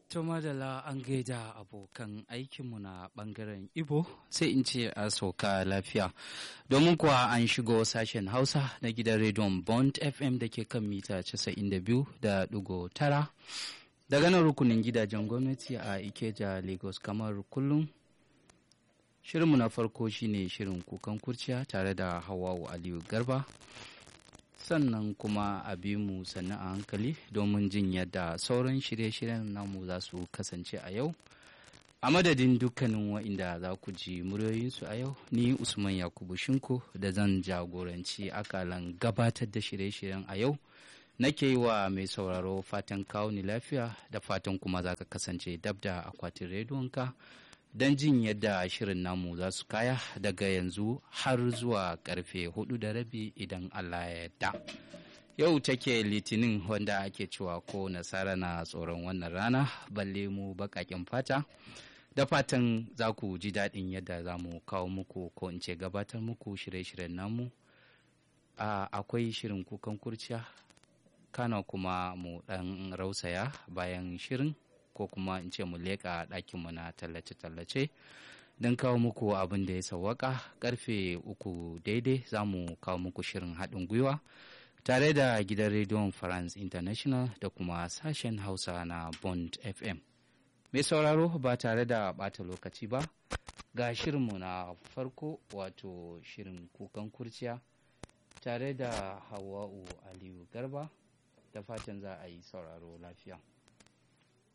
To madala an gaida abokan aikinmu na bangaren Ibo sai in ce a sauka lafiya. Domin kuwa an shigo sashen Hausa na gidan rediyon Bond FM da ke kan mita 92 da ɗigo tara. Daga nan rukunin gidajen gwamnati a Ikeja Lagos kamar kullum. Shirinmu na farko shine shirin kukan kurciya tare da Hawawu Aliyu Garba. sannan kuma a bi mu sannan a hankali domin jin yadda sauran shirye-shiryen namu za su kasance a yau a madadin dukkanin wa'inda za ku ji muryoyinsu a yau ni usman yakubu shinko da zan jagoranci akalan gabatar da shirye-shiryen a yau nake yi wa mai sauraro fatan kawo ni lafiya da fatan kuma za ka kasance dab da akwatin rediyonka don jin yadda shirin namu za su kaya daga yanzu har zuwa karfe hudu da rabi idan Allah ya yarda. Yau take litinin wanda ake cewa ko nasara na tsoron wannan rana balle mu bakakin fata. Da fatan za ku ji daɗin yadda za mu kawo muku ko in ce gabatar muku shirye-shiryen namu. Akwai shirin kukan kurciya, kana kuma mu ɗan rausaya bayan shirin. ko kuma in ce mu leƙa ɗakinmu na tallace-tallace don kawo muku abin da ya sawwaka karfe uku daidai za mu kawo muku shirin haɗin gwiwa tare da gidan rediyon france international da kuma sashen hausa na bond fm mai sauraro ba tare da ɓata lokaci ba ga shirinmu na farko wato shirin kukan kurciya tare da hawa'u aliyu garba da fatan za a yi sauraro lafiya